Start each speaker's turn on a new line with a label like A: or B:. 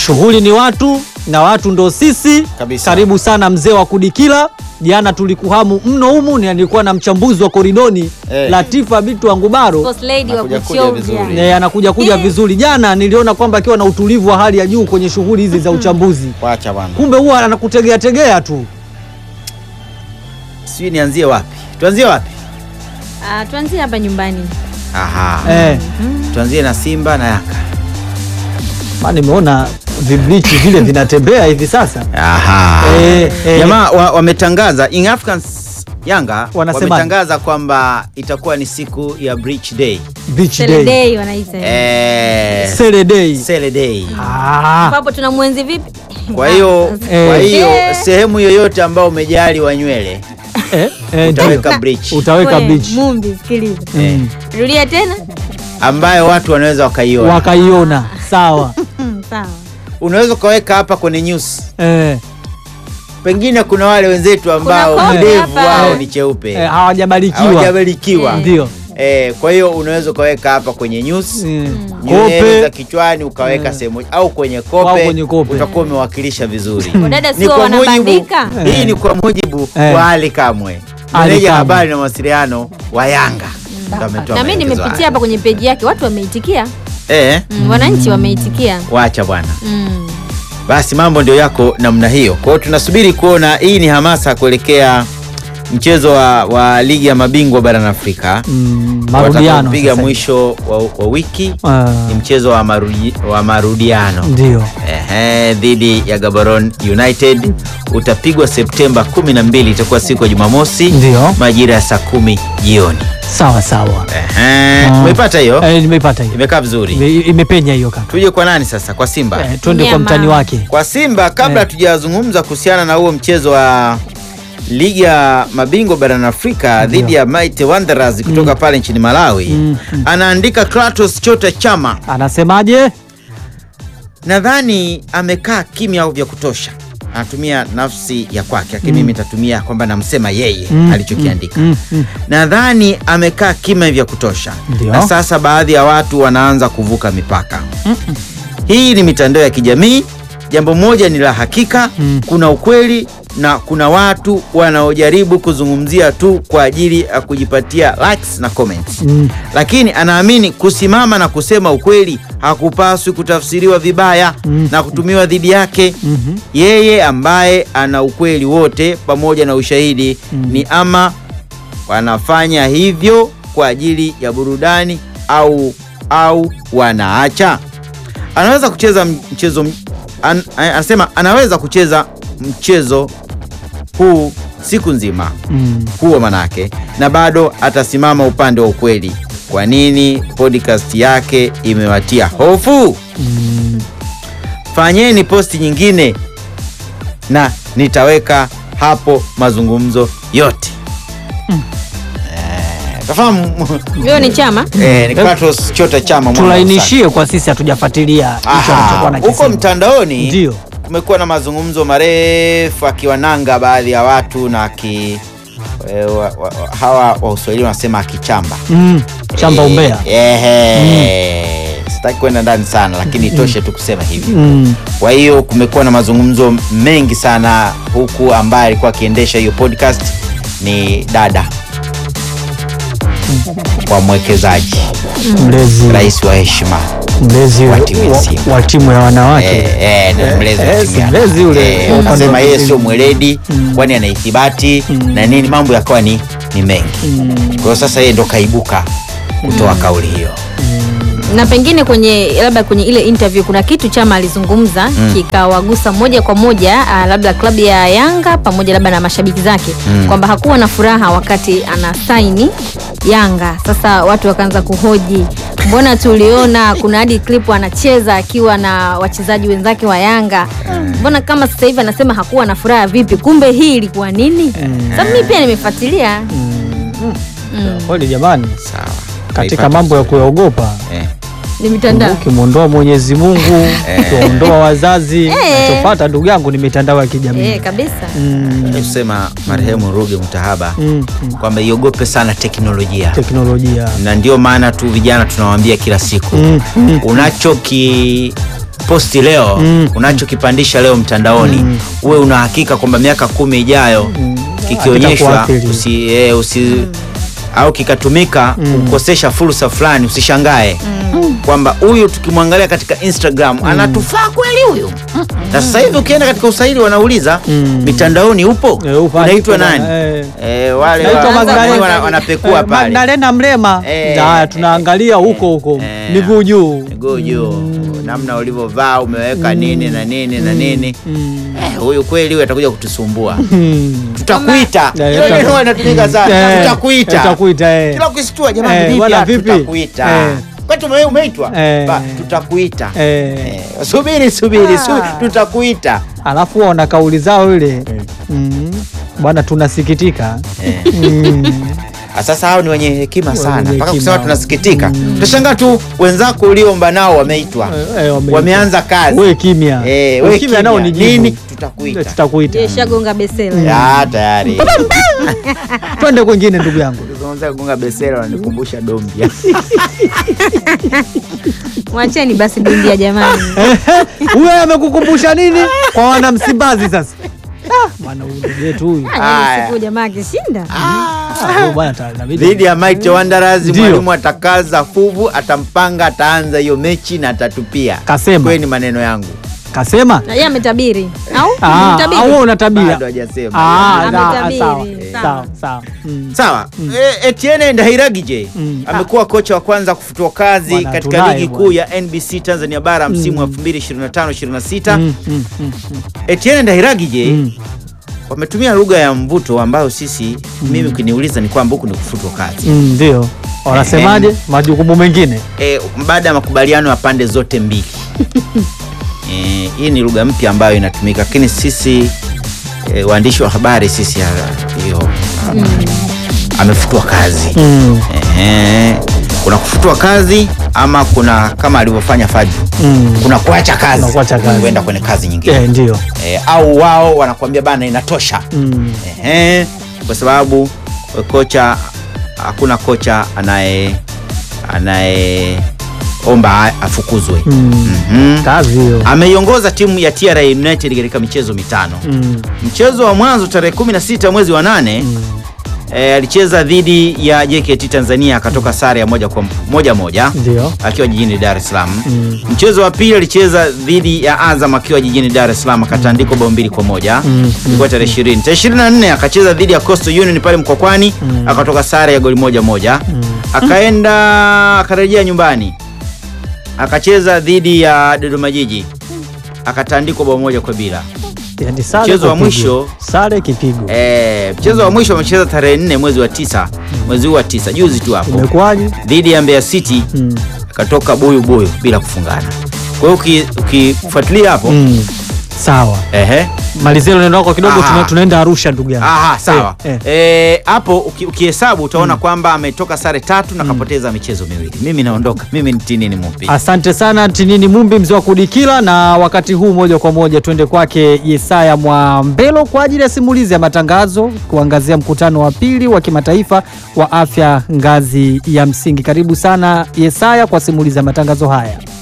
A: Shughuli ni watu na watu ndo sisi.
B: Kabisa.
A: Karibu sana mzee wa Kudikila. Jana tulikuhamu mno humu, ni alikuwa na mchambuzi wa koridoni
B: Eh.
A: Latifa Bitu Angubaro
C: Boss lady wa
B: Anakuja kuja
C: kuchovya.
B: vizuri.
A: Eh, anakuja kuja
C: Eh.
A: vizuri. Jana niliona kwamba akiwa na utulivu wa hali ya juu kwenye shughuli hizi za uchambuzi,
B: Wacha bwana,
A: kumbe huwa anakutegea tegea tu.
B: sijui nianzie wapi? Tuanzie wapi?
C: Ah, tuanzie hapa nyumbani.
B: Aha,
A: Eh,
B: tuanzie na Simba na Yanga.
A: maana nimeona viblichi vile vinatembea hivi sasa.
B: Aha.
A: Eh, eh.
B: Jamaa wa- wametangaza Young Africans Yanga
A: Wanasemaje?
B: wametangaza kwamba itakuwa ni siku ya Bridge Day.
A: Beach
C: Sele
A: day.
C: day wanaita.
B: Eh,
A: Sele day.
B: Sele Day.
A: Ah,
C: Hapo tuna mwenzi vipi?
B: Kwa hiyo
A: Eh.
B: kwa hiyo
C: Eh.
B: sehemu yoyote ambao umejali wa nywele
A: eh, eh,
B: utaweka
A: ndio.
B: bridge
A: Utaweka
C: We,
A: beach.
C: Mumbi, sikiliza.
A: Mm.
C: Rudia tena.
B: ambayo watu wanaweza wakaiona.
A: Wakaiona sawa.
C: Hmm, sawa.
B: Unaweza ukaweka hapa kwenye news.
A: eh,
B: Pengine kuna wale wenzetu ambao
C: Kuna
B: ndevu
C: hapa.
B: wao
A: Eh.
B: ni cheupe
A: eh, hawajabarikiwa.
B: hawajabarikiwa.
C: Eh.
A: Ndio.
B: Eh, kwa hiyo unaweza ukaweka hapa kwenye news
A: Mm.
B: nywele za
A: Kope.
B: kichwani ukaweka
A: Mm.
B: sehemu au kwenye
A: Au
B: kope,
A: kwenye kope.
B: utakuwa umewakilisha vizuri.
C: Wadada
B: Ni
C: sio
B: kwa mujibu,
C: wanabandika.
B: hii ni kwa mujibu
A: Eh.
B: wa Ali Kamwe,
A: Ali
B: meneja
A: Kamwe.
B: habari na mawasiliano wa Yanga. Ndo ametoa
C: Na mimi
B: maelekezo
C: nimepitia
B: haya.
C: hapa kwenye peji yake, watu wameitikia.
B: Eh,
C: Mm, wananchi wameitikia.
B: wacha bwana.
C: Mm.
B: Basi mambo ndio yako namna hiyo. Kwa hiyo tunasubiri kuona, hii ni hamasa kuelekea mchezo wa, wa ligi ya mabingwa barani Afrika
A: Mm, marudiano
B: watakaopiga
A: sasa.
B: mwisho wa, wa wiki
A: Ah,
B: ni mchezo wa, marudi, wa marudiano
A: ndio.
B: Ehe, dhidi ya Gaborone United utapigwa Septemba 12, itakuwa siku ya Jumamosi
A: Ndio.
B: majira ya saa kumi jioni.
A: Sawa sawa.
B: Ehe,
A: Ah.
B: umeipata hiyo?
A: Eh, nimeipata hiyo.
B: Imekaa vizuri.
A: Ime- Imepenya hiyo kaka.
B: Tuje kwa nani sasa? Kwa Simba.
A: Eh, twende kwa
C: Nyama.
A: mtani wake.
B: Kwa Simba kabla
A: Eh.
B: hatujazungumza kuhusiana na huo mchezo wa ligi ya mabingwa barani Afrika dhidi ya Mighty Wanderers kutoka pale nchini Malawi,
A: Mm, mm.
B: anaandika Kratos Chota Chama,
A: Anasemaje?
B: nadhani amekaa kimya vya kutosha, anatumia nafsi ya kwake, lakini mimi nitatumia kwamba namsema yeye
A: Mm,
B: alichokiandika.
A: Mm, mm.
B: Nadhani amekaa kimya vya kutosha
A: Ndio.
B: na sasa baadhi ya watu wanaanza kuvuka mipaka. Hii ni mitandao ya kijamii. Jambo moja ni la hakika,
A: Mm.
B: kuna ukweli na kuna watu wanaojaribu kuzungumzia tu kwa ajili ya kujipatia likes na comments.
A: Mm.
B: Lakini anaamini kusimama na kusema ukweli hakupaswi kutafsiriwa vibaya
A: Mm.
B: na kutumiwa dhidi yake.
A: Mhm.
B: Yeye ambaye ana ukweli wote pamoja na ushahidi
A: Mm.
B: ni ama wanafanya hivyo kwa ajili ya burudani au au wanaacha. Anaweza kucheza mchezo m- an, anasema anaweza kucheza mchezo huu siku nzima
A: Mm.
B: huo manake, na bado atasimama upande wa ukweli. Kwa nini podcast yake imewatia hofu?
A: Mm.
B: Fanyeni posti nyingine na nitaweka hapo mazungumzo yote. Eh, Tafahamu
C: Hiyo ni chama.
B: eh, ni Kratos Chota Chama mwana wa
A: Tulainishie kwa sisi hatujafuatilia hicho
B: Aha,
A: alichokuwa
B: huko
A: anakisema.
B: mtandaoni
A: Ndio.
B: kumekuwa na mazungumzo marefu akiwananga baadhi ya watu na aki e, wa, wa, wa, hawa wa Uswahili wanasema akichamba
A: Mm. Chamba
B: Eh,
A: umbea.
B: ehe. Sitaki kwenda ndani sana lakini itoshe tu kusema hivi.
A: Mm.
B: Kwa hiyo kumekuwa na mazungumzo mengi sana huku, ambaye alikuwa akiendesha hiyo podcast ni dada wa mwekezaji,
A: Mlezi.
B: rais wa heshima
A: Mlezi
B: wa
A: wa,
B: timu ya Simba.
A: wa timu ya wanawake.
B: Eh, eh, na mlezi wa
A: eh,
B: timu
A: si
B: ya-
A: mlezi ule,
B: eh,
A: wa upande
B: Akasema
A: wa
B: yeye
A: pili.
B: sio mweledi
A: Mm.
B: kwani ana ithibati
A: Mm.
B: na nini, mambo yakawa ni, ni mengi.
A: Mm.
B: Kwa hiyo sasa yeye ndo kaibuka kutoa kauli hiyo.
C: na pengine kwenye labda kwenye ile interview kuna kitu chama alizungumza
B: Mm.
C: kikawagusa moja kwa moja uh, labda klabu ya Yanga pamoja labda na mashabiki zake
B: Mm.
C: kwamba hakuwa na furaha wakati ana saini Yanga. Sasa watu wakaanza kuhoji, mbona tuliona kuna hadi clip anacheza akiwa na wachezaji wenzake wa Yanga, mbona kama sasa hivi anasema hakuwa na furaha vipi? Kumbe hii ilikuwa nini? Sasa mimi pia nimefuatilia Mm.
A: Kweli jamani,
B: Sawa.
A: katika
B: Naipata
A: mambo ya kuyaogopa
B: eh.
C: ni mitandao
A: ukimwondoa Mwenyezi Mungu, ukiondoa wazazi,
C: Eh.
A: nachofata ndugu yangu ni mitandao ya kijamii.
C: eh, kabisa
A: Mm.
B: kusema marehemu Ruge Mutahaba
A: Mm. Mm.
B: kwamba iogope sana teknolojia,
A: Teknolojia.
B: na ndio maana tu vijana tunawaambia kila siku
A: Mm. Mm.
B: unachoki unachokiposti leo
A: Mm.
B: unachokipandisha leo mtandaoni uwe una hakika kwamba miaka kumi ijayo kikionyeshwa
A: Hakitakuathiri.
B: usi, eh, usi au kikatumika kukosesha fursa fulani usishangae kwamba huyu tukimwangalia katika Instagram anatufaa kweli huyu na sasa hivi ukienda katika usaili wanauliza
A: Mm.
B: mitandaoni upo
A: Eh, upo,
B: unaitwa
A: upo,
B: nani
A: eh.
B: eh, wale
A: Naitwa
B: wa-
C: Magdalena.
B: wana- wanapekua
A: Eh,
B: pale
A: Magdalena Mrema.
B: Eh,
A: Haya, tunaangalia huko huko
B: eh,
A: miguu juu.
B: miguu juu namna ulivyovaa umeweka nini na nini na nini
A: Mm.
B: Eh, huyu kweli huyu atakuja kutusumbua
A: Mm.
B: tutakuita
A: Eh,
B: Hilo
A: tuta-
B: neno inatumika sana
A: Eh,
B: tutakuita
A: tutakuita, eh.
B: kila ukisitua jamani
A: Eh,
B: vipi
A: bwana,
B: Ah,
A: vipi?
B: tutakuita
A: Eh.
B: kwani tume umeitwa
A: Eh.
B: Ba, tutakuita
A: Eh.
B: Eh, subiri subiri
C: Ah.
B: subiri tutakuita
A: Alafu wana kauli zao ile mm. Bwana tunasikitika
B: Eh.
A: mm.
B: Ah, Sasa hao ni wenye hekima sana
A: Wenye
B: mpaka
A: hekima.
B: kusema tunasikitika utashangaa tu wenzako ulioomba nao wameitwa
A: Eh, eh, wameitwa.
B: wameanza kazi
A: We kimya
B: Eh,
A: We
B: we
A: kimya nao ni
B: kimya.
A: jibu.
B: nini tutakuita
A: tutakuita
C: Je, shagonga besela
B: Ah, tayari
A: twende kwengine ndugu yangu
B: Kuzungumza kugonga besela wananikumbusha dombia
C: mwacheni basi bindia jamani
A: huyo amekukumbusha nini kwa wana Msimbazi sasa Ah, bwana huyu ndugu yetu huyu
C: Ah,
B: Haya.
C: yaani siku jamaa akishinda
A: Ah, huyu bwana ta- inabidi-
B: dhidi ya Mighty Wanderers.
A: Ndio.
B: Mwalimu atakaza fuvu, atampanga, ataanza hiyo mechi na atatupia.
A: Kasema.
B: Kweli ni maneno yangu,
A: kasema
C: na yeye ametabiri au
A: Ah,
C: Ametabiri?
A: au wewe unatabia
B: bado hajasema.
A: Ah, na-
C: Ametabiri.
A: sawa,
C: Sawa.
A: sawa, sawa. Mm.
B: Sawa. E, Etienne Ndahiragije
A: Mm.
B: amekuwa kocha wa kwanza kufutwa kazi
A: Bwana,
B: katika
A: tunaye
B: ligi
A: bwana.
B: kuu ya NBC Tanzania bara msimu wa 2025-26.
A: Mm, mm, mm, mm.
B: Etienne Ndahiragije
A: Mm.
B: wametumia lugha ya mvuto ambayo sisi mimi ukiniuliza ni kwamba huku ni kufutwa kazi.
A: Mm, ndio wanasemaje majukumu mengine
B: e, baada ya makubaliano ya pande zote mbili e, hii ni lugha mpya ambayo inatumika lakini sisi e, waandishi wa habari sisi ha- hiyo amefutwa kazi
A: Mm,
B: e, kuna kufutwa kazi ama kuna kama alivyofanya Fadlu
A: mm.
B: kuna kuacha kazi
A: Kuna kuacha kazi.
B: kwenda kwenye kazi nyingine
A: Eh, ndio
B: e, au wao wanakuambia bana inatosha
A: Mm,
B: Ehe, kwa sababu kocha hakuna kocha anaye anayeomba afukuzwe.
A: mm.
B: Mhm.
A: kazi hiyo
B: Ameiongoza timu ya TRA United katika michezo mitano.
A: Mm,
B: Mchezo wa mwanzo tarehe 16 mwezi wa nane
A: mm.
B: e, alicheza dhidi ya JKT Tanzania akatoka sare ya moja kwa moja moja
A: ndio
B: akiwa jijini Dar es Salaam.
A: Mm.
B: Mchezo wa pili alicheza dhidi ya Azam akiwa jijini Dar es Salaam akatandikwa bao mbili kwa moja
A: Mm.
B: ilikuwa tarehe 20. Tarehe 24 akacheza dhidi ya Coastal Union pale Mkwakwani
A: Mm.
B: akatoka sare ya goli moja moja.
A: Mm.
B: Akaenda akarejea nyumbani akacheza dhidi ya Dodoma Jiji akatandikwa bao moja kwa bila.
A: Yaani sare
B: Mchezo wa
A: kupigwa.
B: mwisho-
A: sare kipigo
B: E, mchezo wa mwisho amecheza tarehe 4 mwezi wa tisa mwezi huu wa tisa juzi tu hapo
A: imekuwaje
B: dhidi ya Mbeya City
A: Mm.
B: akatoka buyu buyu bila kufungana. Kwa hiyo uki- ukifuatilia hapo
A: Mm. sawa
B: ehe
A: malizia neno lako kidogo
B: Aha.
A: tuna, tunaenda arusha ndugu yangu
B: Aha, sawa.
A: Eh,
B: Eh, hapo uki- ukihesabu utaona kwamba ametoka sare tatu na kapoteza michezo miwili. Mimi naondoka. Mimi ni Tinini Mupi.
A: Asante sana Tinini Mumbi, mzee wa kudikila. Na wakati huu moja kwa moja tuende kwake Yesaya Mwambelo kwa ajili ya simulizi ya matangazo, kuangazia mkutano wa pili wa kimataifa wa afya ngazi ya msingi. Karibu sana Yesaya kwa simulizi ya matangazo haya.